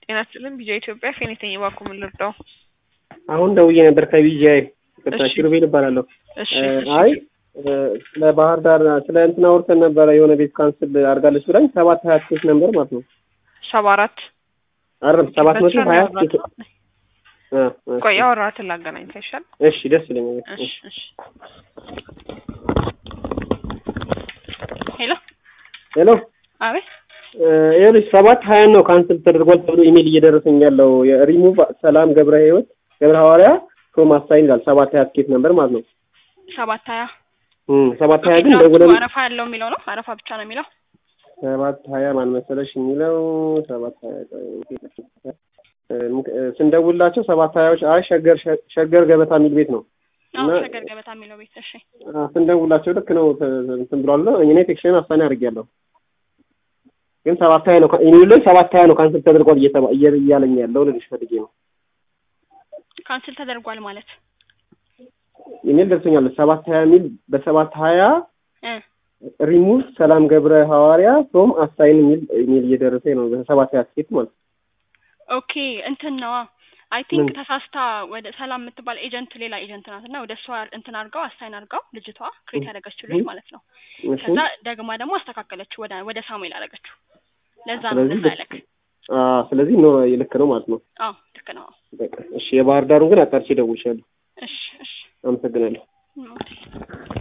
ጤና ይስጥልኝ ቢጂአይ ኢትዮጵያ ፌኒተኝ እባክዎ ምን ልርዳው? አሁን ደውዬ ነበር ከቢጂአይ ይቅርታ እሺ። ኪሩቤል እባላለሁ። እሺ እ እሺ አይ እ ስለ ባህር ዳር ስለ እንትን አውርተን ነበረ የሆነ ቤት ካንስል አድርጋለች ብላኝ ሰባት ሀያ ትኬት ነበር ማለት ነው። ሰባ አራት አይደለም ሰባት መቶ ሀያ ትኬት እ እ ቆይ ያወራሁትን ላገናኝ ይሻል። እሺ ደስ ይለኛል። እሺ እሺ ሄሎ ሄሎ አቤት እ ይኸውልሽ ሰባት ሀያ ነው ካንስል ተደርጓል ተብሎ ኢሜል እየደረሰኝ ያለው የሪሙቭ ሰላም ገብረ ህይወት ገብረ ሐዋርያ ቶም አሳይን ይላል ሰባት ሀያ ትኬት ነበር ማለት ነው። ሰባት ሀያ እም ሰባት ሀያ ግን ኦኬ፣ ደውለን አረፋ ያለው የሚለው ነው። አረፋ ብቻ ነው የሚለው። ሰባት ሀያ ማን መሰለሽ የሚለው ሰባት ሀያ እ እ ስንደውላቸው ሰባት ሀያዎች አይ ሸገር ሸገር ገበታ የሚል ቤት ነው አዎ እና- ሸገር ገበታ የሚለው ቤት። እሺ አ፣ ስንደውላቸው ልክ ነው ተ- እንትን ብሏል እኔ ቴክሽን አሳኒ አድርጌያለሁ ግን ሰባት ሀያ ነው ኢሜሉ ላይ ሰባት ሀያ ነው ካንስል ተደርጓል እየተባ እየ- እያለኝ ያለው ልልሽ ፈልጌ ነው ካንስል ተደርጓል ማለት ኢሜል ደርሶኛል ሰባት ሀያ የሚል በሰባት ሀያ እ ሪሙቭ ሰላም ገብረ ሐዋርያ ቶም አሳይን የሚል ኢሜል እየደረሰኝ ነው በሰባት ሀያ ስኬት ማለት ነው ኦኬ እንትን ነዋ አይ ቲንክ ምን? ተሳስታ ወደ ሰላም የምትባል ኤጀንት ሌላ ኤጀንት ናት እና ወደ እሷ እንትን አድርገው አስታይን አድርገው ልጅቷ ክሬት ያደረገችው ልጅ እም። ማለት ነው። እሺ ከዛ ደግማ ደግሞ አስተካከለችው ወደ ወደ ሳሙኤል አደረገችው። ለዛ ነው ስለዚህ እንደዛ ያለክ። አ፣ ስለዚህ ነው ልክ ነው ማለት ነው አዎ ልክ ነው። በቃ እሺ የባህር ዳሩን ግን አጣርቼ እደውልልሻለሁ እሺ እሺ አመሰግናለሁ ኦኬ